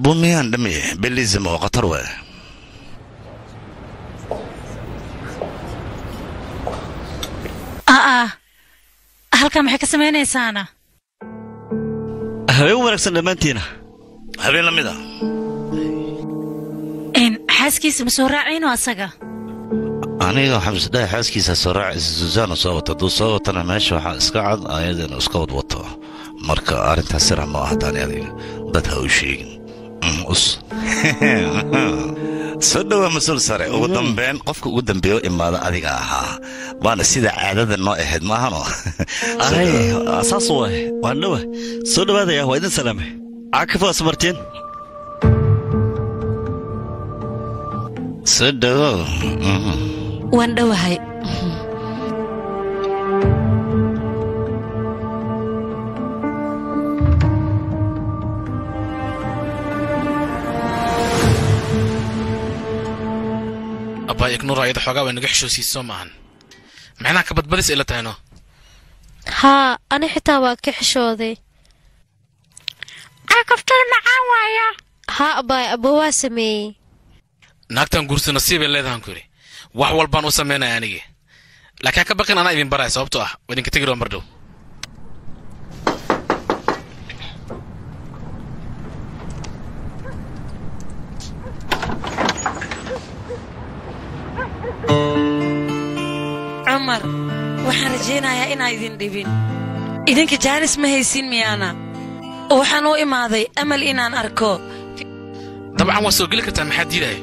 arbumiyaan dhami belism oo khatar waay aa halkaa maxay ka samaynaysaana habeen wanaagsan dhammaantiina habeen la mid a n xaaskiisa ma soo raacayno asaga aniga waxaan isdhahay xaaskiisa soo raacaysa susaana soo wata hadduu soo watana meesha waxaa iska cad ayadana iska wad wato marka arrintaas sira ma aha taani adiga dad ha u sheegin Mm, us soo dhowaa mas-uul sare ugu dambeyn qofka ugu dambeeya u imaada adiga ahaa waana sida caadada noo ahayd maahano aray saas waay waan dhowa soo dhowaadaya waa idin salaame caakif waa samartiin soo dhowow Mhm. waan dhowahay abbaa ignuur ayada xoogaa way naga xishoosiis soo maahan maxnaa ka badbadis ila tahayno haa ani xitaa waa ka xishooday caakaftada macaan waaya haa abaay abo waa sameeyey naagtan guursi nasiibay leedahan ku yidhi wax walbaan u samaynaya anigii laakiin ha ka baqin anaa idin baraya sababtoo ah waa idinka tegi roo mar dhow cumar waxaan rajaynayaa inaan idin dhibin idinka jaanis ma haysin miyaana waxaan u imaaday amal inaan arko dabcan waa soo geli kartaa maxaa diidaya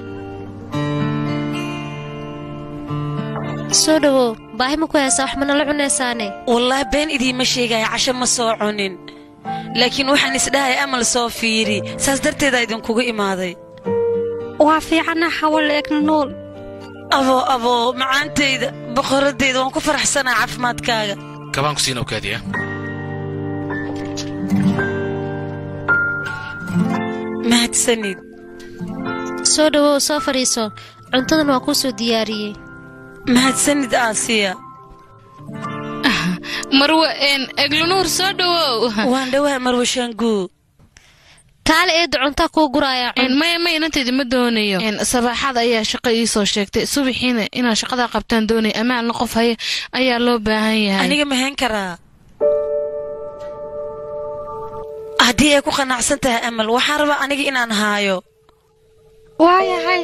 soo dhowow baahi ma ku haysaa wax manala cunaysaane wallaahi been idiima sheegaya casho ma soo cunin laakiin waxaan isdhahay amal soo fiiri saas darteedaa idinkugu imaaday waa fiicana xawal eegna nool aboo aboo macaantayda boqoraddayda waan ku faraxsanaa caafimaadkaaga kabaan ku siina okaadiya mahadsanid soo dhowow soo fadhiiso cuntadan waa kuu soo diyaariyey mahadsanid aasiya marwe een eglunuur soo dhowow waan dhowahay marwe shaanguu kaale eedda cuntaa kuu guraaya een maya ma inantayda ma doonayo een sabaaxad ayaa shaqo ii soo sheegtay subaxiina inaad shaqadaa qabtaan doonaya amaalna qof haya ayaa loo baahan yahay aniga mahayn karaa haddii ay ku qanacsan tahay amal waxaan rabaa aniga inaan haayo waayahay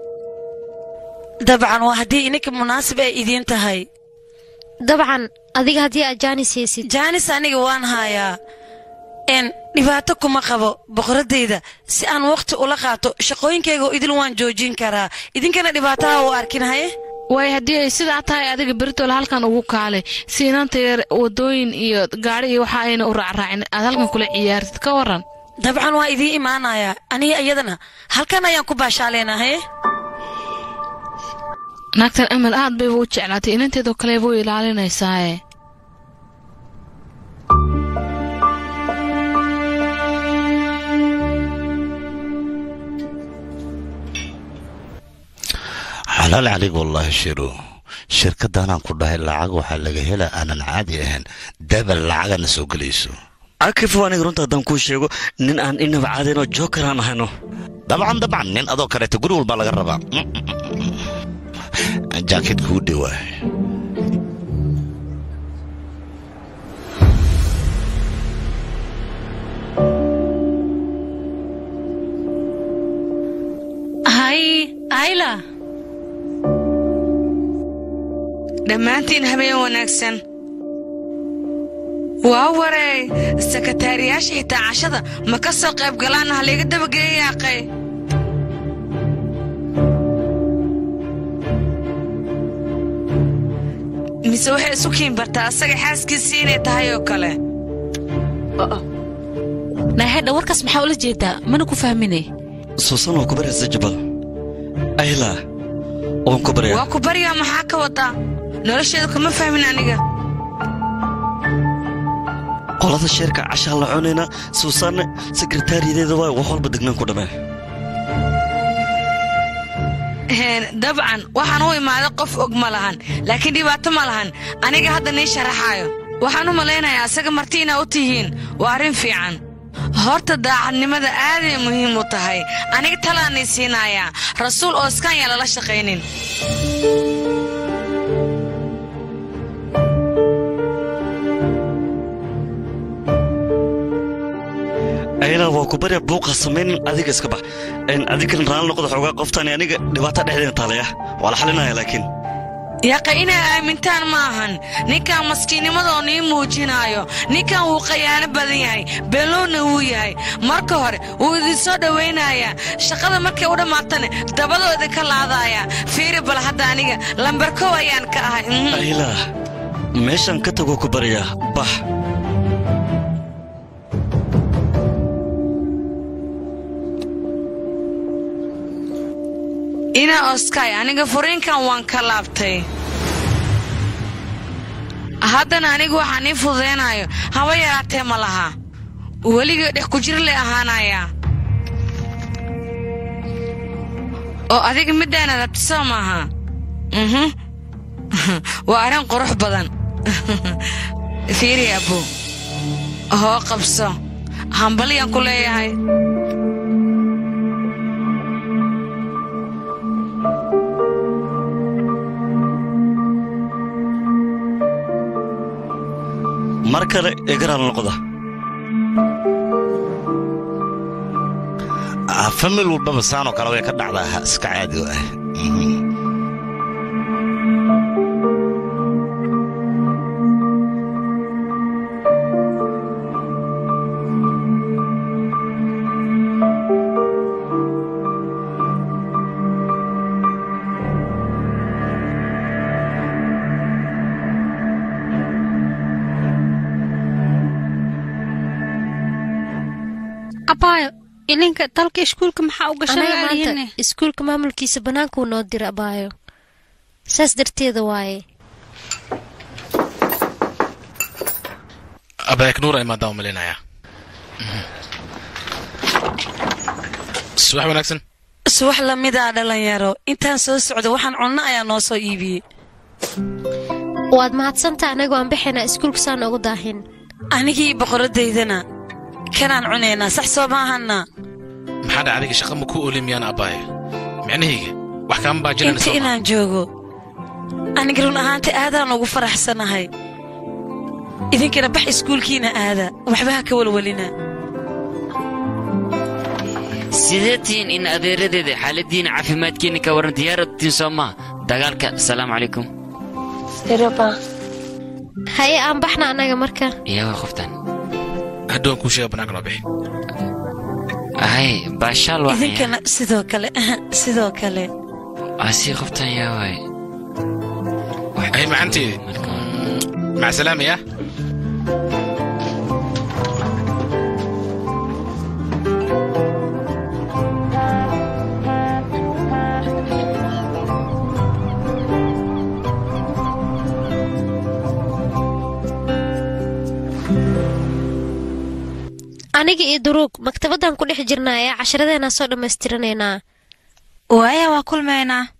dabcan waa haddii ininka munaasib ay idiin tahay dabcan adiga haddii aad jaanis haysid jaanis aniga waan haayaa n dhibaato kuma qabo boqoraddayda si aan wakhti ula qaato shaqooyinkaygao idil waan joojin karaa idinkana dhibaataha u arkin haye waayo haddii ay sidaa tahay adiga beritoole halkan ugu kaalay si inanta yar wadooyin iyo gaadhi iyo waxa ayna u raacraacin aad halkan kula ciyaartid ka waran dabcan waa idiin imaanayaa aniga iyadana halkan ayaan ku baashaaleynaa haye naagtan amal aad bayba u jeclaatay inanteedoo kaleeba u ilaalinaysaaye xalaal calig wallaahi shiru shirkaddaanaan ku dhahay lacag waxaa laga helaa aanan caadi ahayn dabal lacagana soo gelayso caakif waa aniga runta haddaan kuu sheego nin aan inaba caadaynoo jookar aan ahayno dabcan dabcan nin adoo kaleeto guri walbaa laga rabaa jaakid kuu dhowaa hay ayla dhammaantiin habeen wanaagsan waa wareey sakataariyaasha xitaa cashada ma ka soo qayb galaanna halayga dabageeyaaqay mise waxay isu kiin bartaa asaga xaaskiisii inay tahay oo kale naahedha warkaas maxaa ula jeedaa mana ku fahmine suusan waa ku baraysa jabal ayla waan ku baryaa waa ku baryaa maxaa ka wadaa nolosheeda kuma fahmin aniga qolada sheerka cashaa la cunayna suusaanne sekretariyadeeda waa wax walba degnaan ku dhamee Een, dabcan waxaan u imaaday qof og ma lahan laakiin dhibaato ma lahan aniga hadda nii sharaxaayo waxaan u malaynayaa asaga marti inaa u tihiin waa arrin fiican horta daacadnimada aaday muhiim u tahay aniga talaanay siinayaa rasuul oo iskaan yaa lala shaqaynin ayla waa ku barya buuqa samaynin adiga iska bax adigan raali noqda xoogaa qoftaani aniga dhibaata dhexdeena taalaya waa la xalinaya laakiin yaqa inay aamintaan ma ahan ninkan maskiinnimadoo nii muujinaayo ninkan wuu khayaano badan yahay beelowna wuu yahay marka hore wuu idinsoo dhowaynayaa shaqada markay u dhammaatana dabadoo idinka laadaaya fiiri bal hadda aniga lambarkow ayaan ka ahay mhm. ayla meeshaan ka tagoo ku baryaa bax ina oskay aniga furiinkan waan ka laabtay haddana anigu waxaan ii fududaynayo haba yaraatee ma laha weligay dhex ku jir lay ahaanayaa oo adiga middaana rabtisoo maaha mhm waa arrin qurux badan fiiri abbo hoo qabso hambaliyaan ku leeyahay mar kale egaraan noqda Ah, famil walbaba saanoo kale way ka dhacdaa ha iska caadi u ah Mhm. abaayo ilinka dalka iskuulka maxaa u anaga gashay maanta iskuulka maamulkiisa bannaankuu noo dira abaayo saas darteeda waaye abayak nuur imaadaan u malinaya subax wanaagsan subax lamidaa dhalinyaro intaan soo socda waxaan cunno ayaa noo soo iibiyey waad mahadsanta anagoo aan baxaynaa iskuulka saan ugu daahin anigii boqoradaydana kanaan cunaynaa sax soo maahanna maxaa dhaca adiga shaqa ma ku oli miyaan abbaayo micnahayga wax kaama baajilanayso inta inaan joogo aniga run ahaanta aadaan ugu faraxsanahay idinkana bax iskuulkiina aada waxba ha ka walwalina sidee tihiin in adeeradeeda xaaladiina caafimaadkiina ka waran diyaaradatiin soo maha dagaalka asalaamu calaykum haye aan baxna annaga marka iyawa qoftan hadhowan kuu sheega bannaanka noo bixi hay baashaal waa idinkana sidoo kale sidoo kale asii qoftan yaa waay ay macanteedi mac salaama yaa aniga iyo duruug maktabaddan ku dhex jirnaa ee casharadeenaa soo dhammaystiranaynaa waaya waa kulmaynaa